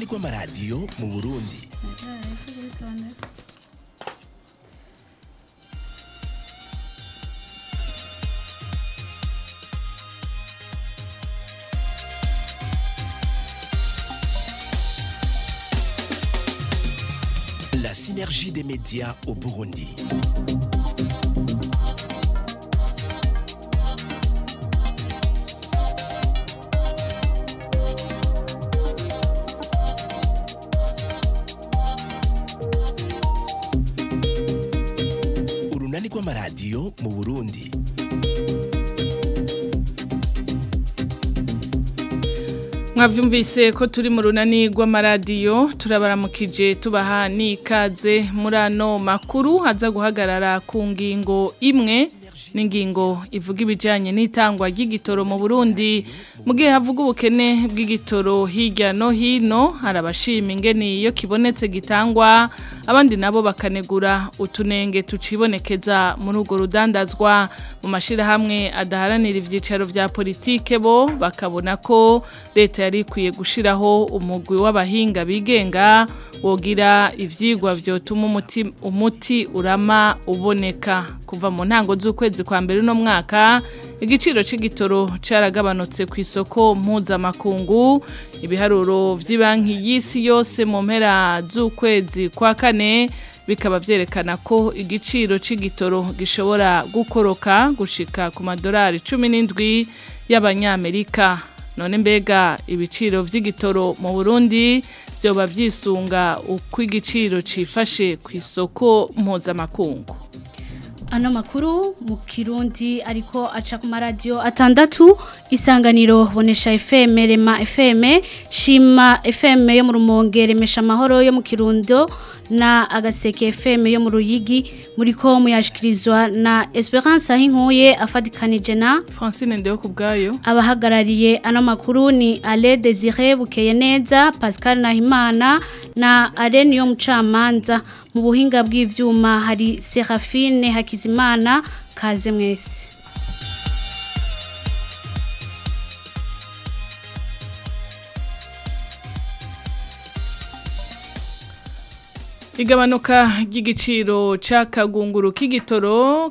rw'amaradiyo mu burundi La synergie des médias au Burundi. Urunani rw'amaradiyo mu Burundi. mwavyumvise ko turi mu runani rw'amaradiyo turabaramukije tubaha n'ikaze muri ano makuru haza guhagarara ku ngingo imwe n'ingingo ivuga ibijyanye n'itangwa ry'igitoro mu burundi mu gihe havuga ubukene bw'igitoro hirya no hino hari abashima ingeni iyo kibonetse gitangwa abandi nabo bakanegura utunenge tucibonekeza muri urwo rudandazwa mu mashyirahamwe adaharanira ibyicaro bya politike bo bakabona ko leta yari ikwiye gushyiraho umugwi w'abahinga bigenga wogira ibyigwa byotuma umuti, umuti urama uboneka kuva mu ntango z'ukwezi kwa mbere uno mwaka igiciro cy'igitoro cyaragabanutse ku isoko mpuzamakungu ibiharuro by'ibanki y'isi yose mu mpera z'ukwezi kwa kane bikaba byerekana ko igiciro cy'igitoro gishobora gukoroka gushika ku madolari cumi n'indwi y'abanyamerika none mbega ibiciro by'igitoro mu burundi byoba byisunga uko igiciro cyifashe ku isoko mpuzamakungu ano makuru mu kirundi ariko aca ku maradiyo atandatu isanganiro bonesha FM rema FM shima FM yo mu rumonge remesha amahoro yo mu kirundo na agaseke FM yo mu ruyigi muri ko muyashikirizwa na Esperance ahinkuye afadikanije na Francine ndeyo kubgayo abahagarariye ano makuru ni Ale Desire bukeye neza Pascal Nahimana na Arene yo mucamanza mu buhinga bw'ivyuma hari Serafine Hakizimana kaze mwese Igabanuka ry'igiciro c'akagunguru k'igitoro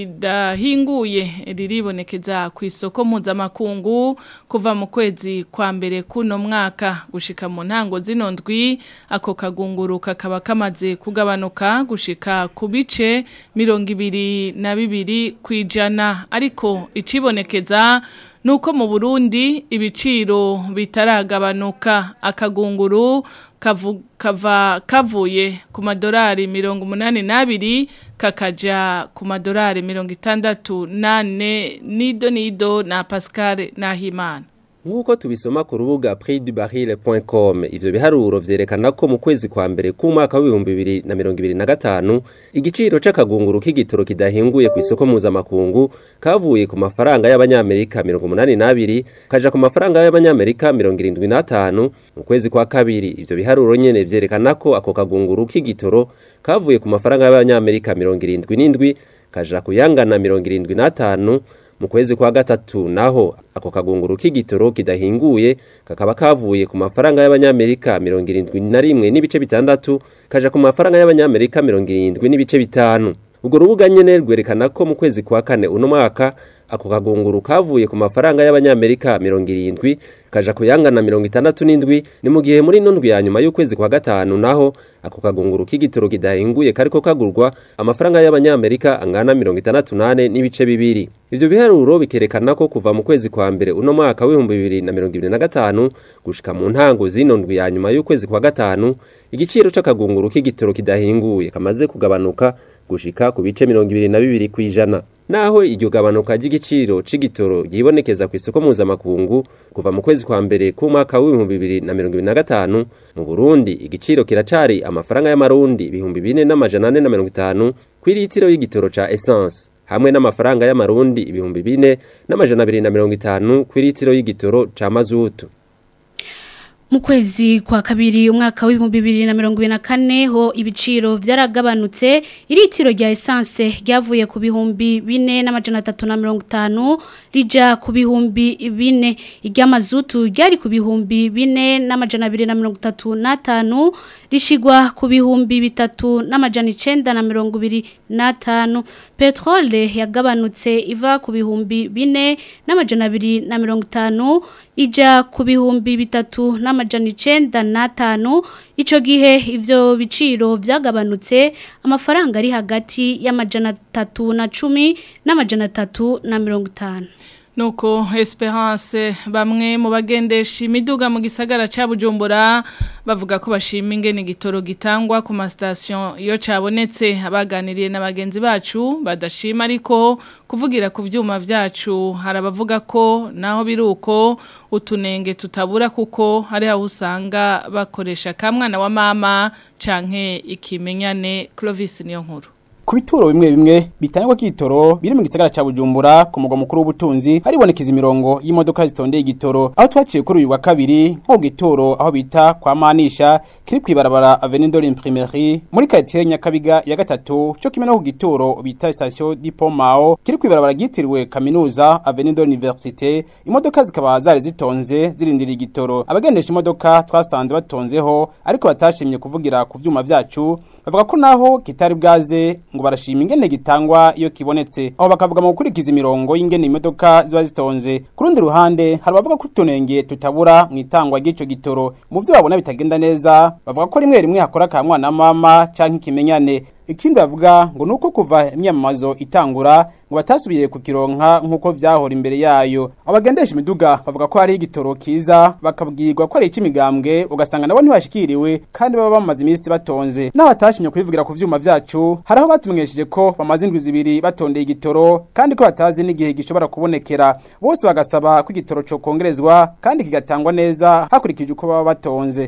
kidahinguye riribonekeza ku isoko mpuzamakungu kuva mu kwezi kwa mbere kuno mwaka gushika mu ntango zino ndwi ako kagunguru kakaba kamaze kugabanuka gushika ku bice mirongo ibiri na bibiri kwijana ariko icibonekeza nuko mu Burundi ibiciro bitaragabanuka akagunguru kavu, kava kavuye ku madolari mirongo umunani n'abiri kakaja ku madolari mirongo itandatu nane nido nido na Pascal Nahimana Nk'uko tubisoma ku rubuga prixdubaril.com ivyo biharuro vyerekana ko mu kwezi kwa mbere k'umwaka w'ibihumbi bibiri na mirongo ibiri na gatanu igiciro c'akagunguru k'igitoro kidahinguye ku isoko mpuzamakungu kavuye ku mafaranga y'abanyamerika mirongo umunani n'abiri kaja ku mafaranga y'abanyamerika mirongo irindwi n'atanu mu kwezi kwa kabiri ivyo biharuro nyene vyerekana ko ako kagunguru k'igitoro kavuye ku mafaranga y'abanyamerika mirongo irindwi n'indwi kaja kuyangana mirongo irindwi n'atanu mu kwezi kwa gatatu naho ako kagunguru k'igitoro kidahinguye kakaba kavuye ku mafaranga y'abanyamerika mirongo irindwi na rimwe n'ibice bitandatu kaja ku mafaranga y'abanyamerika mirongo irindwi n'ibice bitanu urwo rubuga nyene rwerekana ko mu kwezi kwa kane uno mwaka ako kagunguru kavuye ku mafaranga y'abanyamerika mirongo irindwi kaja kuyangana mirongo itandatu n'indwi ni mu gihe muri ino ndwi ya nyuma y'ukwezi kwa gatanu naho ako kagunguru k'igitoro kidahinguye kariko kagurwa amafaranga y'abanyamerika angana mirongo itandatu nane n'ibice bibiri ivyo biharuro bikerekana ko kuva mu kwezi kwa mbere uno mwaka w'ibihumbi bibiri na mirongo ibiri na gatanu gushika mu ntango zino ndwi ya nyuma y'ukwezi kwa gatanu igiciro c'akagunguru k'igitoro kidahinguye kamaze kugabanuka gushika ku bice mirongo ibiri na bibiri kw'ijana naho iryo gabanuka ry'igiciro c'igitoro ryibonekeza ku isoko mpuzamakungu kuva mu kwezi kwa mbere k'umwaka w'ibihumbi bibiri na mirongo ibiri na gatanu mu burundi igiciro kiracari amafaranga y'amarundi ibihumbi bine n'amajana ane na mirongo itanu kw'iritiro y'igitoro ca essence hamwe n'amafaranga y'amarundi ibihumbi bine n'amajana abiri na mirongo itanu kw'iritiro y'igitoro ca mazutu mu kwezi kwa kabiri umwaka w'ibihumbi bibiri na mirongo ibiri na kane ho ibiciro byaragabanutse iritiro rya esanse ryavuye ku bihumbi bine n'amajana atatu na mirongo itanu rija ku bihumbi bine iry'amazutu ryari ku bihumbi bine n'amajana abiri na mirongo itatu n'atanu rishigwa ku bihumbi bitatu n'amajana icenda na mirongo ibiri n'atanu petrole yagabanutse iva ku bihumbi bine n'amajana abiri na mirongo itanu ija ku bihumbi bitatu n'amajana icenda n'atanu ico gihe ivyo biciro vyagabanutse amafaranga ari hagati y'amajana atatu na cumi n'amajana atatu na mirongo itanu Nuko Esperance bamwe mu bagendesha imiduga mu gisagara ca Bujumbura bavuga ko bashima ingene igitoro gitangwa ku ma station iyo cabonetse abaganiriye na bagenzi bacu badashima ariko kuvugira ku vyuma vyacu harabavuga ko naho biruko utunenge tutabura kuko hari aho usanga bakoresha kamwana wa mama canke ikimenyane Clovis niyo nkuru ku bituro bimwe bimwe bitangwa kitoro biri mu gisagara ca Bujumbura ku mugwa mukuru w'ubutunzi haribonekeza imirongo y'imodoka zitondeye igitoro aho twaciye kuri uyu wa kabiri nko gitoro aho bita kwa manisha kiri kwibarabara Avenue de l'Imprimerie muri quartier Nyakabiga ya gatatu cyo kimwe no ku gitoro bita station Depot Mao kiri kwibarabara gitiriwe kaminuza Avenue de l'Université imodoka zikaba zari zitonze zirindiriye igitoro abagendesha imodoka twasanze batonzeho ariko batashimye kuvugira ku vyuma vyacu bavuga ko naho kitari bwaze ngo barashima ingene gitangwa iyo kibonetse aho bakavuga mu gukurikiza imirongo y'ingene imodoka ziba zitonze ku rundi ruhande hari abavuga ko utunenge tutabura mu itangwa ry'ico gitoro mu vyo babona bitagenda neza bavuga ko rimwe rimwe hakora ka mwana mama canke ikimenyane ikindi bavuga ngo nuko kuva imyamamazo itangura ngo batasubiye kukironka nkuko vyahora imbere yayo abagendesha imiduga bavuga ko hari igitoro kiza bakabwirwa ko ari ic'imigambwe ugasanga nabo ntibashikiriwe kandi baba bamaze iminsi batonze naho batashimye kubivugira ku vyuma vyacu hari aho batumenyesheje ko bamaze indwi zibiri batondeye igitoro kandi ko batazi n'igihe gishobora kubonekera bose bagasaba ko igitoro co kongerezwa kandi kigatangwa neza hakurikije uko baba batonze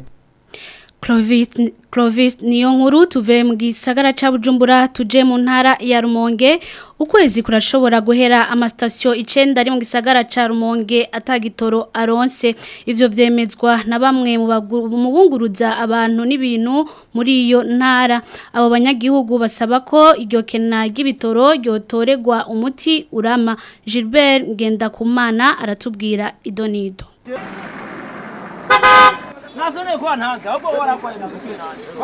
Clovis, Clovis niyo nkuru tuve mu gisagara ca Bujumbura tuje mu ntara ya Rumonge ukwezi kurashobora guhera amastasyo icenda ari mu gisagara ca Rumonge atagitoro aronse ivyo vyemezwa na bamwe mu bunguruza abantu n'ibintu muri iyo ntara abo banyagihugu basaba ko iryo kena ry'ibitoro ryotoregwa umuti urama Gilbert Ngendakumana aratubwira idonido nasone kwa ntanze ahubwo warakwaye nakutuye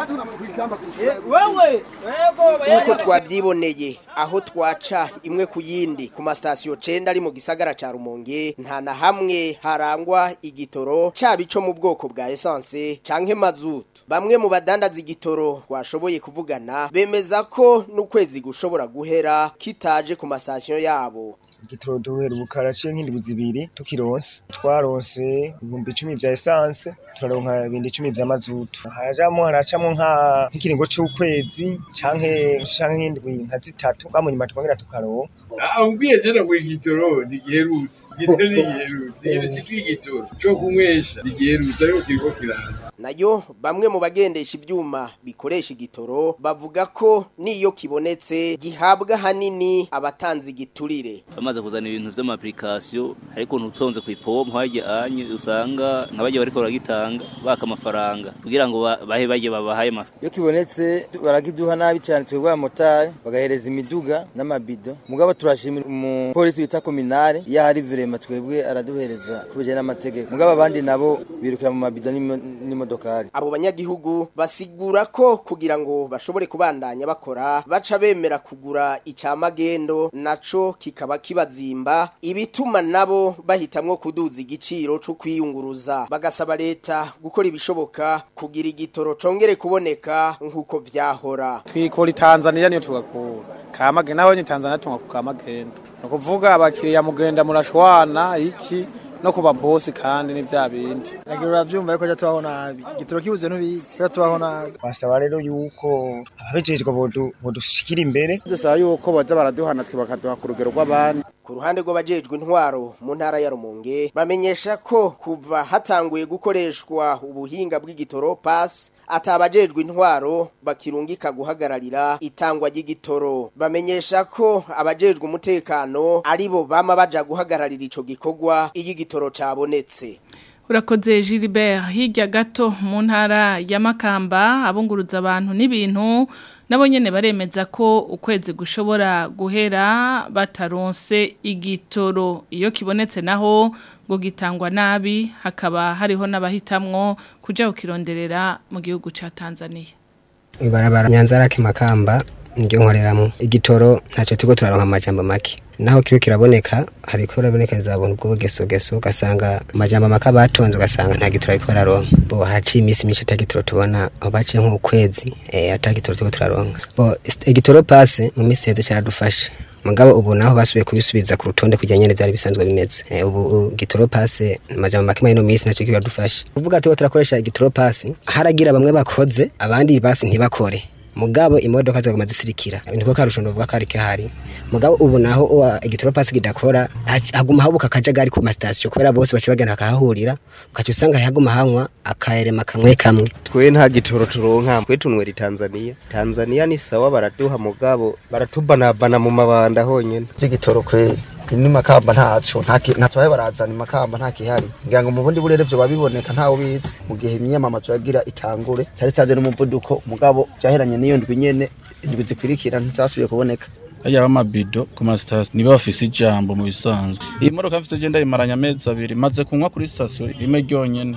nanje wewe Nkuko twabyiboneye aho twaca imwe ku yindi ku masitasiyo cenda ari mu gisagara ca Rumonge nta na hamwe harangwa igitoro caba ico mu bwoko bwa essence canke mazutu bamwe mu badandaza igitoro twashoboye kuvugana bemeza ko n'ukwezi gushobora guhera kitaje ku masitasiyo yabo igitoro duhera ubukara ciye nk'indwi zibiri tukironse twaronse ibihumbi icumi vya esanse turaronka ibindi icumi vya mazutu harajamwo haracamwo nka nk'ikiringo c'ukwezi canke canke indwi nka zitatu bwamunyuma tukongera tukaronka ambwiye jana ngo igitoro ntigiherutse igitoro ntigiherutse ikintu citwa igitoro co kunywesha ntigiherutse ariko kiriko kiraza nayo bamwe mu bagendesha ivyuma bikoresha igitoro bavuga ko niyo kibonetse gihabwa hanini abatanze igiturire bamaze kuzana ibintu vy'amaplikasiyo ariko ntutonze kw'ipompo harya anye usanga nk'abarya bariko baragitanga baka amafaranga kugira ngo ba- bahe barya babahaye amafaranga iyo kibonetse barakiduha nabi cyane twebwe abamotari bagahereza imiduga n'amabido mugabo turashimira umupolisi bita kominare iyo hari virema twebwe araduhereza ku bijyanye n'amategeko mugabo abandi nabo birukira mu mabido n'imo- n'imodokari abo banyagihugu basigura ko kugira ngo bashobore kubandanya bakora baca bemera kugura icamagendo naco kikaba kibazimba ibituma nabo bahitamwo kuduza igiciro co kwiyunguruza bagasaba leta gukora ibishoboka kugira igitoro congere kuboneka nk'uko vyahora twikora Tanzania niyo tugakura kamagenda naho ni Tanzania tunga ku kamagenda no kuvuga abakiriya mugenda murashwana iki no kuba boss kandi ni vya bindi nagira uravyumva yuko tubaho nabi igitoro kibuze ntubizi rero tubaho nabi basaba rero yuko ababijejwe bodu bodushikira imbere dusaba yuko baza baraduhana twe bakaduha ku rugero rw'abandi ku ruhande rw'abajejwe intwaro mu ntara ya Rumonge bamenyesha ko kuva hatanguye gukoreshwa ubuhinga bw'igitoro pass atabajejwe intwaro bakirungika guhagararira itangwa ry'igitoro bamenyesha ko abajejwe umutekano aribo bama baja guhagararira ico gikorwa iyo igitoro cabonetse urakoze Gilbert hirya gato mu ntara ya Makamba abunguruza abantu n'ibintu nabo nyene baremeza ko ukwezi gushobora guhera bataronse igitoro iyo kibonetse naho ngo gitangwa nabi hakaba hariho n'abahitamwo kuja kukironderera mu gihugu ca Tanzania ibarabara nyanzarake makamba niryo nkoreramo igitoro ntacyo turiko turaronka amajambo make naho kiro kiraboneka hariko uraboneka zabona ubwo bugeso geso ugasanga amajambo make batonze ugasanga nta gitoro ariko bararonka bo haciye iminsi myinshi ata gitoro tubona aho baciye nk'ukwezi eh, ata gitoro turiko turaronka bo igitoro pase mu minsi heze caradufasha mugabo ubu naho basubiye kubisubiza ku rutonde kugira nyene vyari bisanzwe bimeze eh, ubu gitoro pase amajambo make muri no minsi naco kiradufasha kuvuga tuba turakoresha igitoro pase haragira bamwe bakoze abandi basi ntibakore mugabo imodoka zaguma zisirikira niko karusho ndovuga kari kahari mugabo ubu naho uwa igitoro pasi kidakora hac- haguma habuka akajagari ku masitasiyo kubera bose bace bagenda bakahahurira ukaca usanga haguma hanywa akayerema kamwe kamwe twe nta gitoro turonka twe tunwera Tanzania Tanzania ni sawa baraduha mugabo baratubanabana mu mabanda honyene cy'igitoro kweri ni makamba ntaco ntacyo bahe barazana makamba nta kihari ngira ngo mu bundi burere vyo babiboneka ntawe bizi mu gihe imyamamazo yagira itangure cyari cyaje n'umuvuduko mugabo byaheranye n'iyo ndwi nyene indwi zikurikira ntizasubiye kuboneka hariya b'amabido ku masitasiyo niba bafise ijambo mu bisanzwe iyi modoka mfite genda yimaranye amezi abiri maze kunywa kuri sitasiyo rimwe ryonyene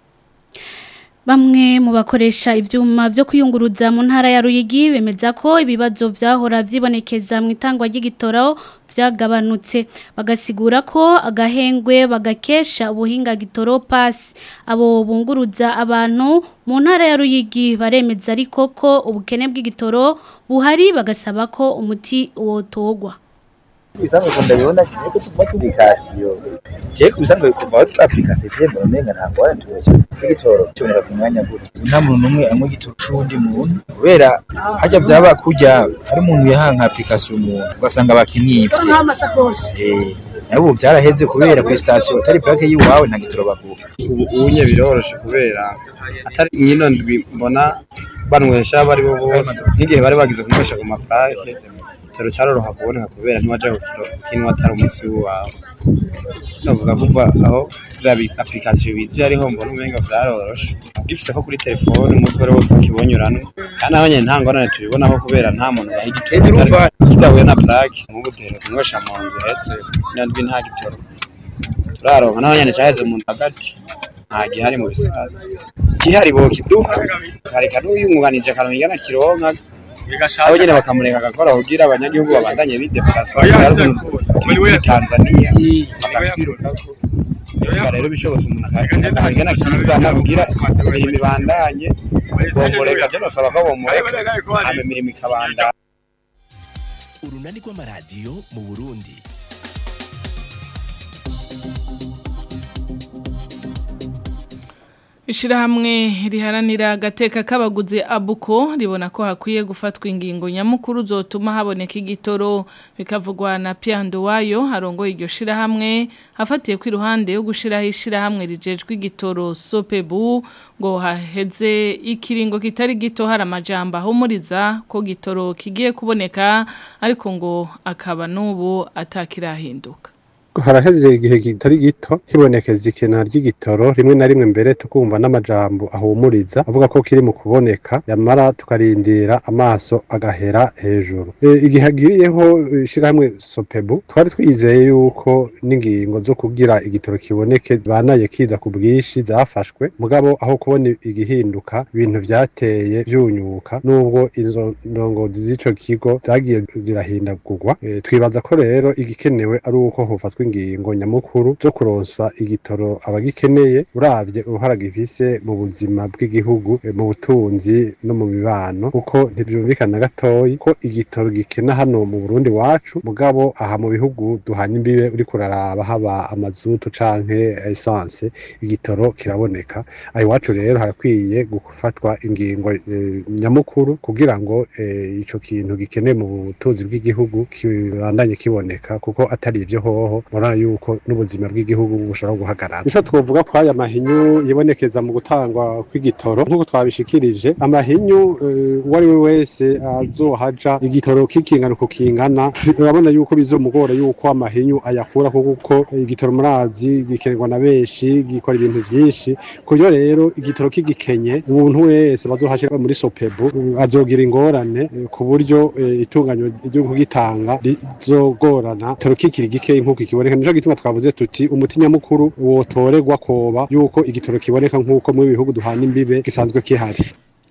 Bamwe mu bakoresha ivyuma vyo kuyunguruza mu ntara ya Ruyigi bemeza ko ibibazo vyahora vyibonekeza mu itangwa ry'igitoro vyagabanutse bagasigura ko agahengwe bagakesha ubuhinga gitoro pass abo bunguruza abantu mu ntara ya Ruyigi baremeza ariko ko ubukene bw'igitoro buhari bagasaba ko umuti wotogwa ibisanzwe ko ndabibona kimwe ko tuva kuri kasiyo je ku bisanzwe kuva kuri application je mbona umenga ntabwo waratuye igitoro kiboneka ku mwanya gute nta muntu n'umwe anywa igitoro c'uwundi muntu kubera hajya vyaba kurya hari umuntu yahanka application umuntu ugasanga bakimwivye eh nabo byaraheze kubera kuri station atari plaque yiwawe nta gitoro baguha ubu unye biroroshe kubera atari mwino ndwi mbona banywesha bari bo bose nk'igihe bari bagize kunywesha ku maplaque igitoro cyaroroha kuboneka kubera ntiwaja kukinwa atari umunsi wawe navuga kuva aho bya application bizi hariho mbona umenga vyaroroshe gifise ko kuri telefone umunsi wari wose ukibonyurana kandi aho nyene nta ngorane tubibonaho kubera nta muntu yaha igitoro kidahuye na plaque nk'ubu duhere kunywesha mu nzu hetse ino ndwi nta gitoro turaronka naho nyene caheze mu hagati nta gihari mu bisanzwe gihari bokiduha kareka n'uyumwunganije akaronka ingana kironka abo nyene bakamureka agakora kugira abanyagihugu babandanye bideplasa turi muri tanzania bakatwirukako Urumva rero bishobotse umuntu akaronka ingana kizana kugira imirimo ibandanye bomureka je nosaba ko bomureka hama imirimo ikabandanya urunani rw'amaradiyo mu burundi Ishirahamwe riharanira agateka k'abaguzi abuko ribona ko hakwiye gufatwa ingingo nyamukuru zotuma haboneka igitoro bikavugwa na Piando wayo harongo iryo shirahamwe hafatiye ku iruhande yo gushiraho ishirahamwe rijejwe igitoro Sopebu ngo haheze ikiringo kitari gito hari amajambo ahumuriza ko gitoro kigiye kuboneka ariko ngo akaba n'ubu atakirahinduka haraheze igihe kitari gito hibonekeza ikena ry'igitoro rimwe na rimwe mbere tukumva n'amajambo ahumuriza avuga ko kiri mu kuboneka yamara tukarindira amaso agahera hejuru e, igihe hagiriyeho ishirahamwe sopebu twari twizeye yuko n'ingingo zo kugira igitoro kiboneke banaye kiza ku bwinshi zafashwe mugabo aho kubona igihinduka ibintu vyateye vyunyuka nubwo izo ndongozi z'ico kigo zagiye zirahindagurwa e, twibaza ko rero igikenewe ari uko hofatwa ingingo nyamukuru zo kuronsa igitoro abagikeneye uravye uruhara gifise mu buzima bw'igihugu eh, mu butunzi no mu mibano kuko ntivyumvikana gatoyi ko igitoro gikena hano mu Burundi wacu mugabo aha mu bihugu duhana imbibe uri kuraraba haba amazutu canke essence igitoro kiraboneka aho iwacu rero harakwiye gufatwa ingingo eh, nyamukuru kugira ngo eh, ico kintu gikeneye mu butunzi bw'igihugu kibandanye kiboneka kuko atari ivyo hoho murabona yuko n'ubuzima bw'igihugu bushobora guhagarara nico twovuga ko aya mahinyu yibonekeza mu gutangwa kw'igitoro nk'uko twabishikirije amahinyu eh, uwo ari we wese azohaja igitoro kikingana uko kingana urabona yuko bizomugora yuko amahinyu ayakura kuko igitoro murazi gikenerwa na benshi gikora ibintu vyinshi kuryo rero igitoro kigikenye umuntu wese bazohashira muri sopebu eh, azogira ingorane eh, ku buryo eh, itunganywa ryo kugitanga rizogorana igitoro kikiri gikeyi nk'uko kiboneka nico gituma twavuze tuti umuti nyamukuru wotorerwa koba yuko igitoro kiboneka nk'uko mu bihugu duhana imbibe gisanzwe kihari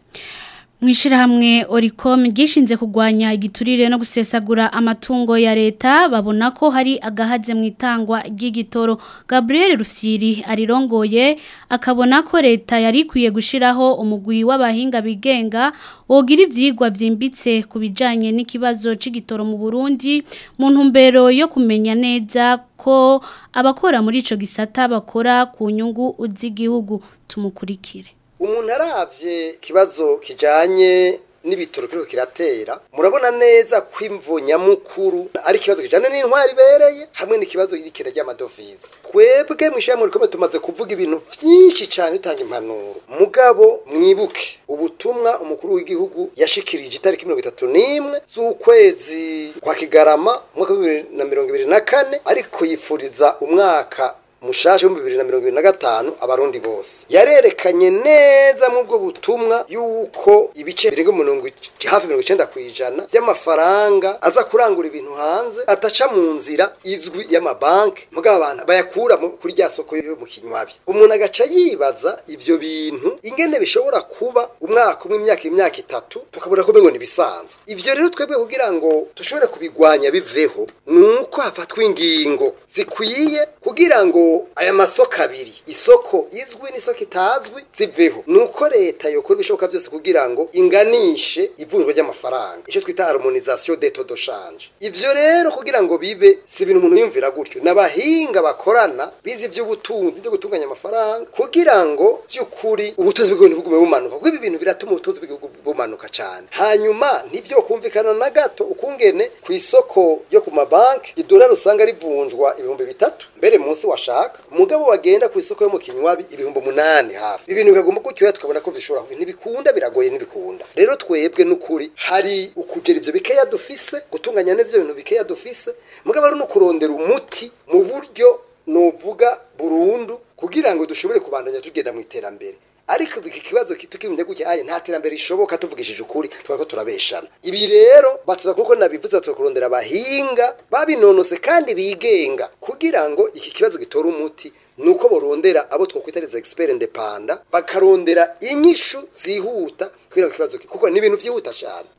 Mwishirahamwe Oricom gishinze kugwanya igiturire no gusesagura amatungo ya leta babona ko hari agahaze mu itangwa ry'igitoro Gabriel Rufyiri arirongoye akabona ko leta yari kwiye gushiraho umugwi w'abahinga bigenga wogira ivyigwa vyimbitse kubijanye n'ikibazo c'igitoro mu Burundi mu ntumbero yo kumenya neza ko abakora muri ico gisata bakora ku nyungu z'igihugu tumukurikire umuntu aravye kibazo kijanye n'ibitoro kiriko kiratera murabona neza ko imvo nyamukuru ari ikibazo kijanye n'intwari ibereye hamwe n'ikibazo y'irikena ry'amadovize twebwe mw'ishyirahamwe rikomeye tumaze kuvuga ibintu vyinshi cane bitanga impanuro mugabo mwibuke ubutumwa umukuru w'igihugu yashikirije itariki mirongo itatu n'imwe z'ukwezi kwa kigarama umwaka wa bibiri na mirongo ibiri na kane ariko yifuriza umwaka mushasha w'ibihumbi bibiri na mirongo ibiri na gatanu abarundi bose yarerekanye neza mu bwo butumwa yuko ibice birenga mirongo ic- hafi mirongo icenda ku ijana by'amafaranga aza kurangura ibintu hanze ataca mu nzira izwi y'amabanki mugabo abantu bayakura mu- kuri rya soko yo mu kinywabi umuntu agaca yibaza ivyo bintu ingene bishobora kuba umwaka umwe imyaka imyaka itatu tukabona ko ngo nibisanzwe ivyo rero twebwe kugira ngo dushobore kubigwanya biveho nuko hafatwa ingingo zikwiye kugira ngo aya masoko abiri isoko izwi n'isoko itazwi ziveho nuko leta yokora ibishoboka byose kugira ngo inganishe ivunjwa ry'amafaranga icyo twita harmonisation des taux de change ivyo rero kugira ngo bibe si ibintu umuntu yumvira gutyo n'abahinga bakorana bize ivy'ubutunzi byo gutunganya amafaranga kugira ngo by'ukuri ubutunzi bw'igihugu bugume bumanuka kuko ibi bintu biratuma ubutunzi bw'igihugu bumanuka cyane hanyuma ntivyo kumvikana na gato ukungene ku isoko yo ku mabanki idolari usanga rivunjwa ibihumbi bitatu mbere munsi washaka umugabo wagenda ku isoko yo mu kinywabi ibihumbi umunani hafi ibintu bikaguma gutyo tukabona ko bishobora kuba ntibikunda biragoye ntibikunda rero twebwe n'ukuri hari ukugera ivyo bikeya dufise gutunganya neza ivyo bintu bikeya dufise mugabo ari no kurondera umuti mu buryo novuga burundu kugira ngo dushobore kubandanya tugenda mu iterambere ariko iki kibazo tukimye gutya aye nta terambere rishoboka tuvugishije ukuri twako turabeshana ibi rero batuza kuko nabivuze tukurondera abahinga babinonose kandi bigenga kugira ngo iki kibazo gitora umuti nuko borondera abo twokwitariza expert independent bakarondera inyishu zihuta kugira ngo ikibazo kuko ni ibintu vyihuta cyane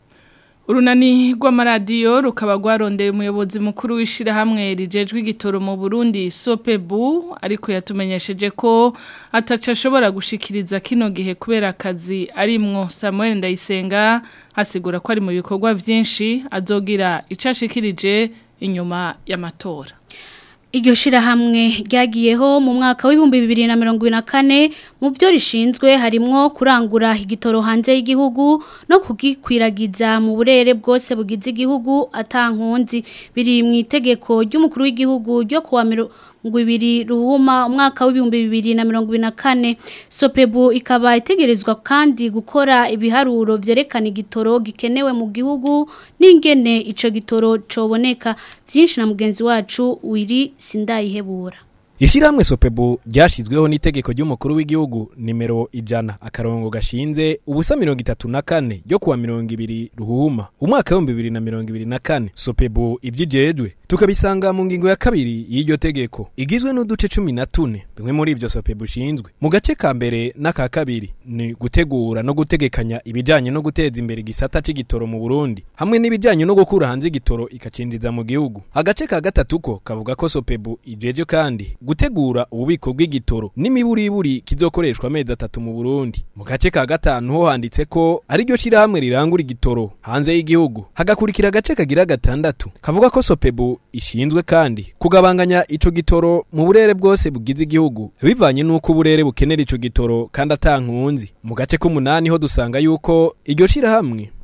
Urunani rw'amaradiyo rukaba rwarondeye umuyobozi mukuru w'ishirahamwe rijejwe igitoro mu Burundi Sopebu ariko yatumenyesheje ko ataca ashobora gushikiriza kino gihe kubera akazi arimwo Samuel Ndayisenga hasigura ko ari mu bikorwa vyinshi azogira icashikirije inyuma y'amatora Iryo shirahamwe ryagiyeho mu mwaka w'ibihumbi bibiri na mirongo ibiri na kane mu byo rishinzwe harimwo kurangura igitoro hanze y'igihugu no kugikwiragiza mu burere bwose bugize igihugu atankunzi biri mu itegeko ry'umukuru w'igihugu ryo kuwa mirongo ibiri ruhuma umwaka w'ibihumbi bibiri na mirongo ibiri na kane sopebu ikaba itegerezwa kandi gukora ibiharuro vyerekana igitoro gikenewe mu gihugu n'ingene ico gitoro coboneka vyinshi na mugenzi wacu wiri sindayihebura Ishiramwe Sopebu ryashizweho n'itegeko ry'umukuru w'igihugu nimero ijana akarongo gashinze ubusa mirongo itatu na kane ryo kuwa mirongo ibiri ruhuma umwaka w'ibihumbi bibiri na mirongo ibiri na kane Sopebu ivyijejwe tukabisanga mu ngingo ya kabiri y'iryo tegeko igizwe n'uduce cumi na tune bimwe muri ivyo Sopebu ishinzwe mu gace ka mbere n'aka kabiri ni gutegura no gutegekanya ibijanye no guteza imbere igisata c'igitoro mu Burundi hamwe n'ibijanye no gukura hanze igitoro ikacinjiza mu gihugu agace ka gatatu ko kavuga ko Sopebu ijeje kandi gutegura ububiko bw'igitoro n'imiburiburi kizokoreshwa amezi atatu mu Burundi mu gace ka gatanu ho handitse ko ari ryo shirahamwe rirangura igitoro hanze y'igihugu hagakurikira agace kagira gatandatu kavuga ko Sopebu ishinzwe kandi kugabanganya ico gitoro mu burere bwose bugize igihugu bivanye nuko uburere bukenera ico gitoro kandi atankunzi mu gace k'umunani ho dusanga yuko iryo shirahamwe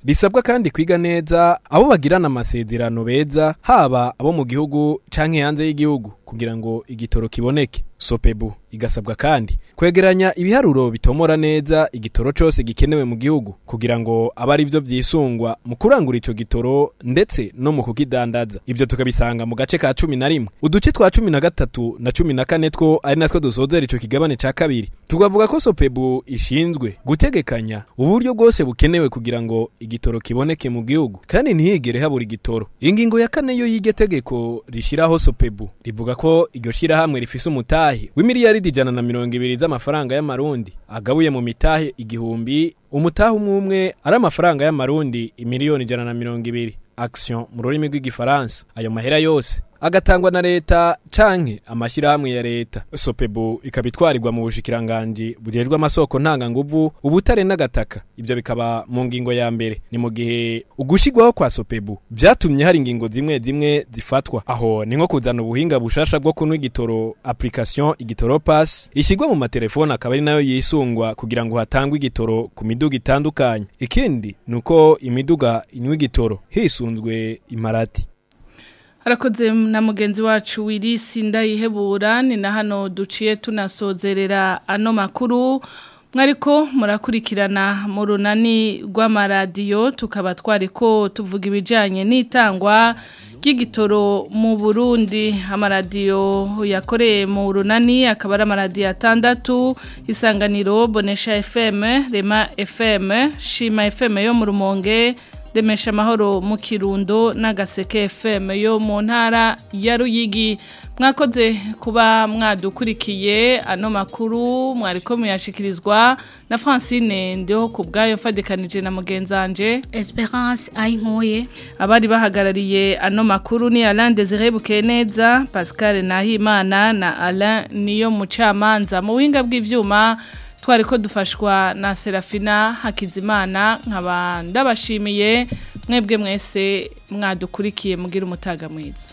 risabwa kandi kwiga neza abo bagirana amasezerano beza haba abo mu gihugu canke hanze y'igihugu kugira ngo igitoro kiboneke sopebu igasabwa kandi kwegeranya ibiharuro bitomora neza igitoro cose gikenewe mu gihugu kugira ngo abe ari byo vyisungwa mu kurangura ico gitoro ndetse no mu kukidandaza ivyo tukabisanga mu gace ka cumi na rimwe uduce twa cumi na gatatu na cumi na kane two ari natwo dusozera ico kigabane ca kabiri tukavuga ko sopebu ishinzwe gutegekanya uburyo bwose bukenewe kugira ngo igitoro kiboneke mu gihugu kandi ntihigere habura igitoro ingingo ya kane yo y'iryo tegeko rishiraho sopebu rivuga ko iryo shirahamwe rifise umutahe w'imiliyaridi ijana na mirongo ibiri z'amafaranga y'amarundi agabuye mu mitahe igihumbi umutahe umwe umwe ari amafaranga y'amarundi imiliyoni ijana na mirongo ibiri action mu rurimi rw'igifaransa ayo mahera yose agatangwa na leta canke amashirahamwe ya leta sopebu ikaba itwarirwa mu bushikiranganji bujejwe amasoko ntanganguvu ubutare n'agataka ibyo bikaba mu ngingo ya mbere ni mu gihe ugushigwaho kwa sopebu vyatumye hari ingingo zimwe zimwe zifatwa aho ni nko kuzana ubuhinga bushasha bwo kunwa igitoro application igitoro pass ishyirwa mu matelefone akaba ari nayo yisungwa kugira ngo hatangwe igitoro ku miduga itandukanye ikindi ni uko imiduga inywa igitoro hisunzwe imarati Harakoze na mugenzi wacu wirisi ndayihebura ni na hano duciye tunasozerera ano makuru mwariko murakurikirana mu runani rw'amaradiyo tukaba twariko tuvuga ibijyanye n'itangwa ry'igitoro mu burundi amaradiyo yakoreye mu runani akaba ari amaradiyo atandatu isanganiro bonesha fm rema fm shima fm yo mu rumonge remesha amahoro mu kirundo n'agaseke FM yo mu ntara ya Ruyigi mwakoze kuba mwadukurikiye ano makuru mwariko muyashikirizwa na Francine ndiho ku bwayo fadikanije na mugenzanje Esperance ayinkoye abari bahagarariye ano makuru ni Alain Desire Bukeneza Pascal Nahimana na Alain niyo mucamanza mu winga bw'ivyuma twari ko dufashwa na Serafina Hakizimana nkaba ndabashimiye mwebwe mwese mwadukurikiye mugira umutaga mwiza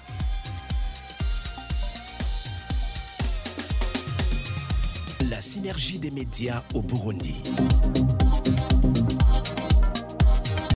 La synergie des médias au Burundi.